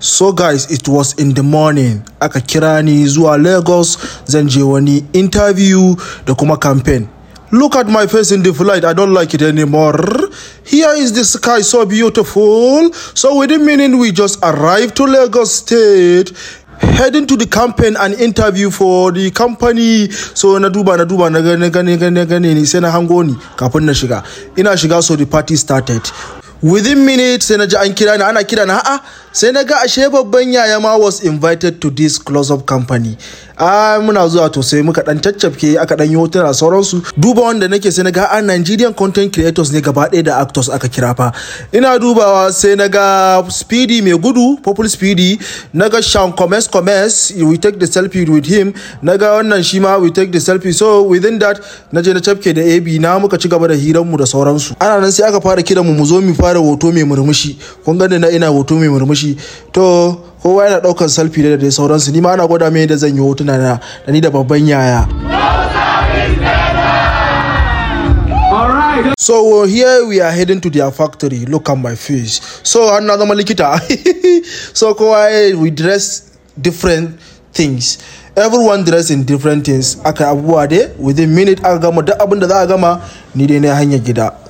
So guys, it was in the morning. Aka kira ni zuwa Lagos zan je wani interview da kuma campaign. Look at my face in the flight. I don't like it anymore. Here is the sky so beautiful. So within minute we just arrived to Lagos State. Heading to the campaign and interview for the company. So na duba na duba na gane gane gane gane ni sai na hango ni kafin na shiga. Ina shiga so the party started. Within minutes sai na ji an kira ni ana kira na a'a sai na ga ashe babban yaya ma was invited to this close up company. a muna zuwa to sai muka dan caccafke aka dan yi hotuna sauransu duba wanda nake sai na ga a Nigerian content creators ne gaba ɗaya da actors aka kira fa ina dubawa sai na ga speedy mai gudu popular speedy na ga Sean Comes Comes we take the selfie with him na ga wannan shi ma we take the selfie so within that na je na cafke da AB na muka ci gaba da hiran mu da sauransu ana nan sai aka fara kiran mu mu zo mu fara hoto mai murmushi kun gani na ina hoto mai murmushi to kowa yana daukan selfie da dai sauransu ni ma ana gwada mai da zan yi hotuna na da ni da babban yaya So uh, here we are heading to their factory. Look at my face. So an na zama likita. so kowa eh, we dress different things. Everyone dress in different things. Aka abubuwa dai within minute aka gama duk abin da za a gama ni dai na hanyar gida.